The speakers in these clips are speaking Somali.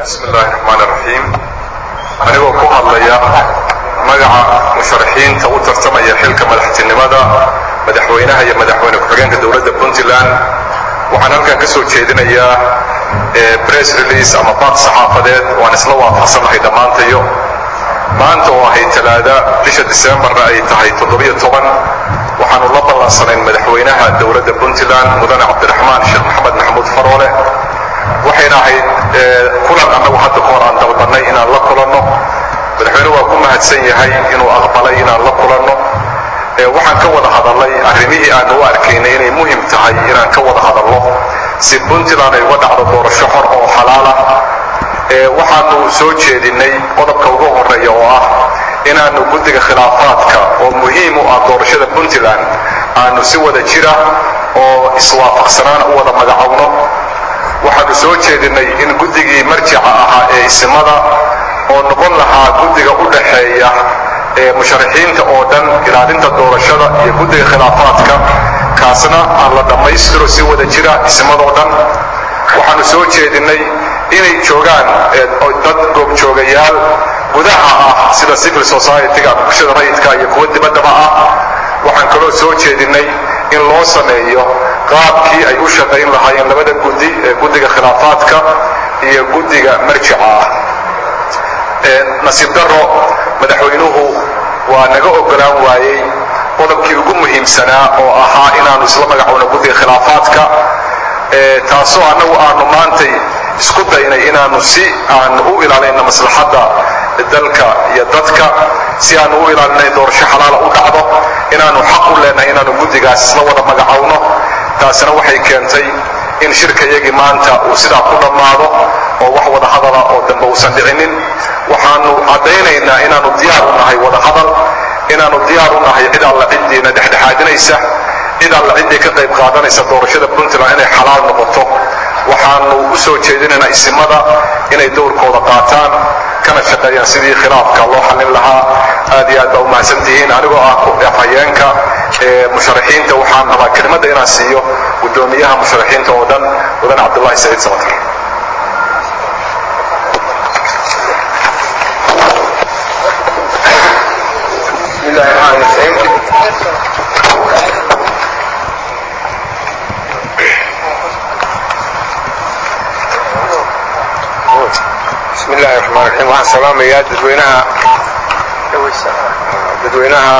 bismi illaahi raxmaan iraxiim anigoo ku hadlaya magaca musharaxiinta u tartamaya xilka madaxtinimada madaxweynaha iyo madaxweyne ku-xigeenka dowladda puntland waxaan halkan ka soo jeedinayaa press release ama baaq saxaafadeed waan isla waafaqsanahay dhammaantayo maanta oo ahay talaada bisha disembarna ay tahay toddobiyo toban waxaanu la ballansanayn madaxweynaha dowladda puntland mudane cabdiraxmaan sheekh maxamed maxamuud faroole waxayna ahayd kulan annagu hadda ka hor aan dalbannay inaan la kulanno madaxweynuhu waa ku mahadsan yahay inuu aqbalay inaan la kulanno waxaan ka wada hadalnay arrimihii aanu u arkaynay inay muhim tahay inaan ka wada hadalno si puntland ay uga dhacdo doorasho xor oo xalaala waxaanu soo jeedinay qodobka ugu horeeya oo ah inaanu guddiga khilaafaadka oo muhiim u ah doorashada puntland aanu si wada jira oo iswaafaqsanaan u wada magacowno waxaanu soo jeedinay in guddigii marjica ahaa ee isimada oo noqon lahaa guddiga u dhaxeeya ee musharaxiinta oo dhan ilaalinta doorashada iyo guddiga khilaafaadka kaasna aan la dhammaystiro si wada jira isimadoo dhan waxaanu soo jeedinay inay joogaan dad goobjoogayaal gudaha ah sida civil society-ga bulshada rayidka iyo kuwa dibaddaba ah waxaan kaloo soo jeedinay in loo sameeyo qaabkii ay u shaqayn lahaayeen labada guddi ee guddiga khilaafaadka iyo guddiga marjica ah nasiib darro madaxweynuhu waa naga ogolaan waayey qodobkii ugu muhiimsanaa oo ahaa inaanu isla magacowno guddiga khilaafaadka taasoo annagu aanu maantay isku daynay inaanu si aanu u ilaalinno maslaxadda dalka iyo dadka si aanu u ilaalinay doorasho xalaala u dhacdo inaanu xaq u leenahay inaanu guddigaas isla wada magacowno taasina waxay keentay in shirka iyagii maanta uu sidaa ku dhammaado oo wax wada hadala oo dambe uusan dhicinin waxaanu caddaynaynaa inaanu diyaar u nahay wada hadal inaanu diyaar u nahay cid alla ciddiina dhexdhexaadinaysa cid alla ciddii ka qayb qaadanaysa doorashada puntland inay xalaal noqoto waxaanu u soo jeedinaynaa isimada inay dowrkooda qaataan kana shaqeeyaan sidii khilaafka loo xallin lahaa aad iyo aad baa u mahadsantihiin anigoo ah hayeenka musharaxiinta waxaan rabaa kelimadda inaan siiyo guddoomiyaha musharaxiinta oo dhan mudan cabdullahi saciid samatar بسم الله الرحمن الرحيم بسم الله الرحمن الرحيم waxaan salaamayaa dadweynaha dadweynaha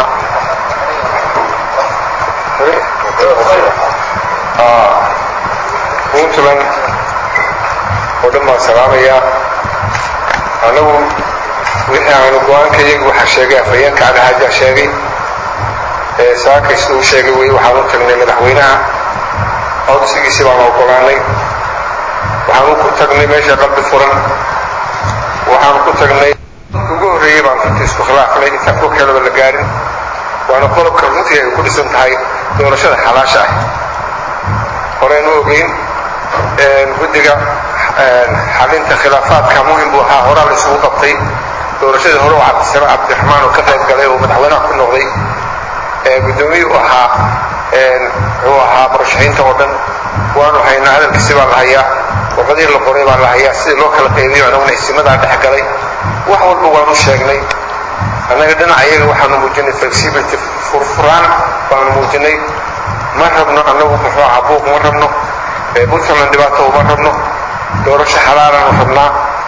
puntland oo dhan baan salaamayaa anagu wixii aanu go-aanka iyaga waxaa sheegay afhayeenka cadahaaja sheegay ee saakays uu sheegay wey waxaan u tagnay madaxweynaha codsigiisi baan ogolaanay waxaanu ku tagnay meesha qalbi furan waxaanu ku tagnay ugu horreeyey baan runtii isku khilaafnay intaan ku kalaba la gaarin waana qodobka runtii ay ku dhisan tahay doorashada xalaasha ah horeynu ogeyn guddiga xalinta khilaafaadka muhim buu ahaa horaa la isugu qabtay doorashadii hore oo cabdisalaam cabdiraxmaan oo ka qayb galay oo madaxweynaha ku noqday guddoomiye u ahaa wuxuu ahaa murashaxiinta oo dhan waanu haynaa hadalkiisi baa la hayaa warqadii la qoray baa la hayaa sidii loo kala qaybiyo anaguna isimadaa dhex galay wax walba waanu sheegnay annaga dhinaca iyaga waxaanu muujinay flexibility furfuraan baanu muujinay ma rabno annagu muxuu ahaa buuq ma rabno puntland dhibaato uma rabno doorasho xalaalaanu rabnaa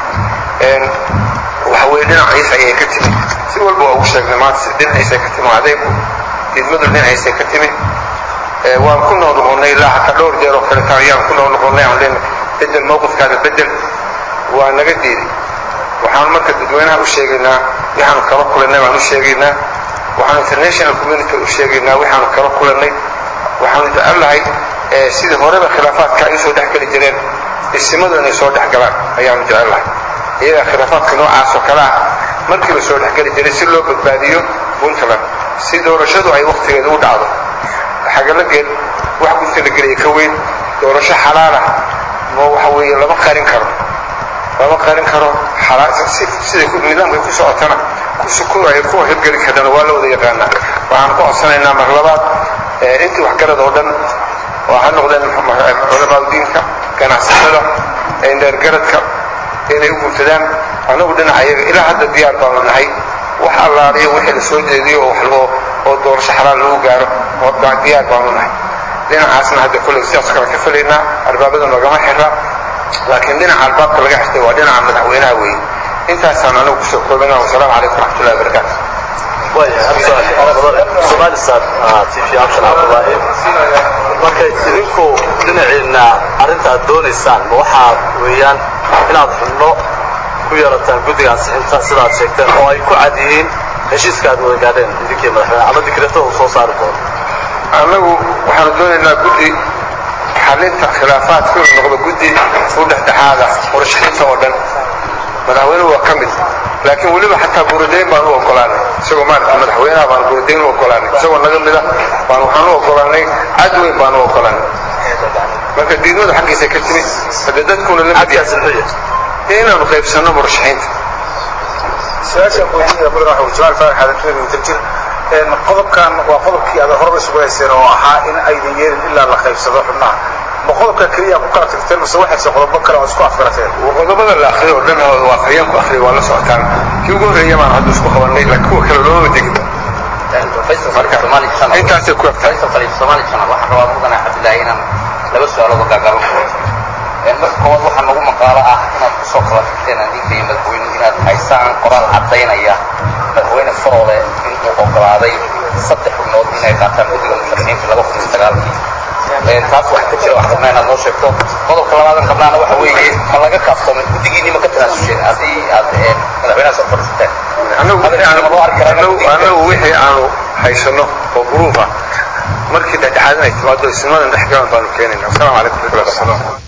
waxa weye dhinaciisa ayay ka timi si walba waa ugu sheegnay maanta dhinaciisay ka timi adeegu diidmadu dhinaciisay ka timi waan ku noo noqonnay ilaa hataa dhowr jeer oo kaleeta ayaan ku noo noqonnay aan leenahay bedel mowqifkaada bedel waa naga diiday waxaan marka dadweynaha u sheegaynaa waxaanu kala kulannay baan u sheegaynaa waxaanu international community u sheegaynaa waxaanu kala kulannay waxaanu jecellahay sidii horeba khilaafaadka ay usoo dhex geli jireen isimadu inay soo dhex galaan ayaanu jecellahay iyagaa khilaafaadka noocaas oo kale ah markiiba soo dhexgeli jiray si loo badbaadiyo puntland si doorashadu ay waktigeeda u dhacdo xagalageed wax gudka la gelaya ka weyn doorasho xalaal ah ma waxa weeye lama qarin karo lama qarin karo siday nidaamkay ku socotana ay ku hirgeli kartana waa la wada yaqaanaa waxaan ku codsanaynaa mar labaad intii waxgarad oo dhan oo ha noqdeen culamaau diinka ganacsatada indheergaradka inay u guntadaan annagu dhinaca iyaga ilaa hadda diyaar baanu nahay wax allaaliyo wixii la soo jeediyo oo wax loo oo doorasho xalaal lagu gaaro oo diyaar baanu nahay dhinacaasna hadda kolley sidaas kale ka filaynaa albaabada nogama xira laakiin dhinaca albaabka laga xirtay waa dhinaca madaxweynaha weeye intaasaan anagu kusoo koobina wasalaamu calaykum waraxmatullahi wabarakaatu somalisan tv abshan cabdullaahi markay idinku dhinaciina arrinta aad doonaysaan ma waxaa weeyaan inaad xubno ku yeelataan guddiga ansixinta sidaad sheegteen oo ay ku cad yihiin heshiiska aad wada gaadheen idinkii madaxweyne ama dikreetada uu soo saari doono annagu waxaanu doonaynaa guddi xalinta khilaafaadka inuu noqdo guddi u dhexdhexaada murashaxiinta oo dhan madaxweynuhu waa ka mid laakiin weliba xataa buuradayn baan u ogolaanay isagoo maarata madaxweynaha baan buuradayn u ogolaanay isagoo naga mida baan waxaan u ogolaanay cad weyn baan u ogolaanay marka diidmadu xaggiisa ka timid haddee dadkuna la mid yahay dee inaanu qaybsanno murashaxiinta su-aashaan weydiinaya mudan waxa uu jamaal faarax aadan wadajir jir qodobkan waa qodobkii aad horeba isugu hayseen oo ahaa in aydan yeelin ilaa la qaybsado xubnaha ma qodobka keliya ku kala tagteen mise waxayse qodobo kale oo isku afgarateen qodobada la akriyo oo dhan waa afhayeen ku akriyo waa la socotaan kii ugu horreeya baan hadda isku qabanay laakiin kuwa kale looma degin intaasay ku egtahay soomaali channel waxaan rabaa mudane cabdillaahi inaan laba su-aalood oo gaagaaban ku wato marka koowaad waxaa nagu maqaalo ah inaad kusoo kala tagteen adinka iyo madaxweynuhu inaad haysaan qoraal caddaynaya madaxweyne faroole inuu ogolaaday saddex xubnood inay qaataan guddiga musharaxiinta laba kun iyo sagaalkii taas wax ka jira wax rabnaa inaad noo sheegto qodobka labaadan qabnaana waxa weeye ma laga kaaftoomay guddigiinni ma ka tanaasuseen haddii aad madaxweynaha soo fadhiisateen annagu wixii aanu haysano oo buruuf ah markii dhexdhexaadinay timaado isnimadan dhexgalan baanu keenayna wasalaamu calaykum waraxmatullahi wabarakatuh